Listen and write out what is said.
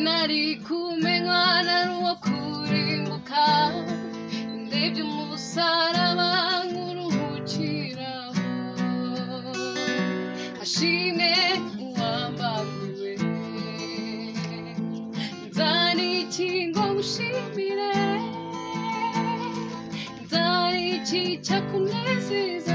nari kumenywa nari uwo kurimbuka ndebye mu busaraba nk'uruhukiraho ashimwe uwambanguriwe nzana ikingo gushimire nzana ikica kumwizeza